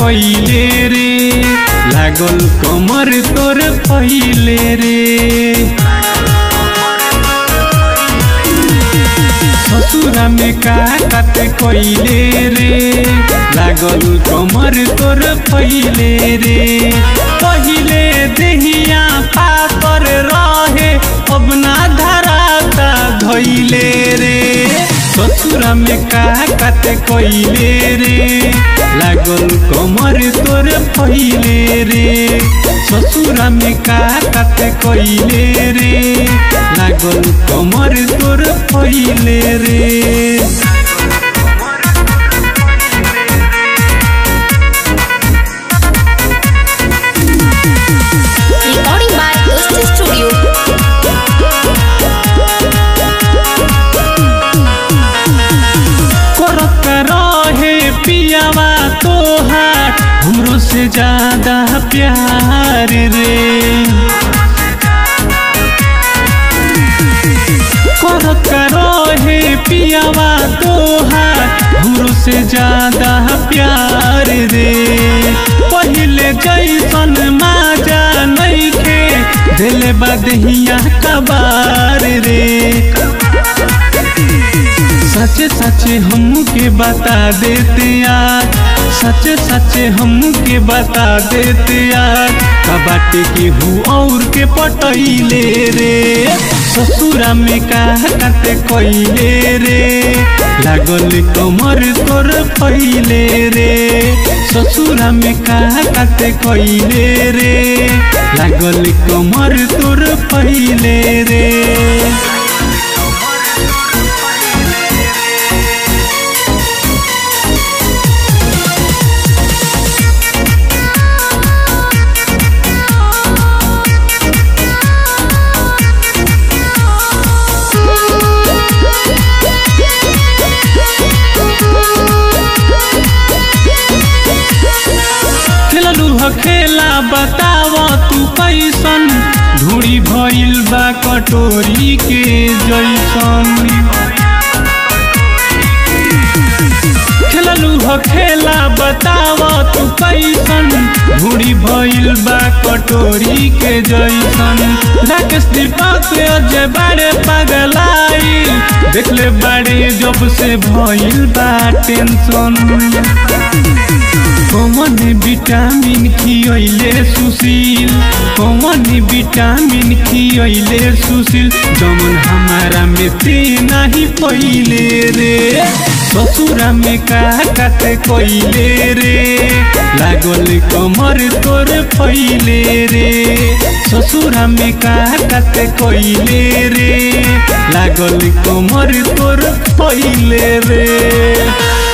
कइले रे लागल कमर तोर पहिले रे ससुरा में का काट कइले रे लागल कमर तोर पहिले रे पहिले देहिया पातर रहे अब ना धराता धइले रे ससुरा में का काट कइले रे लागल कमर तोर पहिले रे ससुरा में का काट कइले रे लागल कमर तोर पहिले रे Recording by Dusty Studio. करत रहे पियावा तोहार हमरो से ज्यादा प्यार रे करत रहे पियावा तोहार हमरो से ज्यादा प्यार रे पहिले जैसन माजा नइखे दिल बदहिया कबार रे सच सच हमके बता देते यार सच सच हमके बता देते यार कबाटे के हूँ और के पटैले रे ससुरा में का काटे कइले रे लागल कमर तोर पहिले रे ससुरा में का काटे कइले रे लागल कमर तोर पहिले रे खेललू ह खेला बताव तू कैसन धूड़ी भइल बा कटोरी के जैसन खेललू ह खेला बताव तू कैसन धूड़ी भइल बा कटोरी के जैसन राकेश दीपक अजय बाड़े पगलाई देखले बाड़े जब से भइल बा टेंशन कौन विटामिन खियले सुशील कौन विटामिन खियले सुशील जमन हमारा में ते नहीं पहिले रे ससुरा में का काट कइले रे लागल कमर तोर पहिले रे ससुरा में का काट कइले रे लागल कमर तोर पहिले रे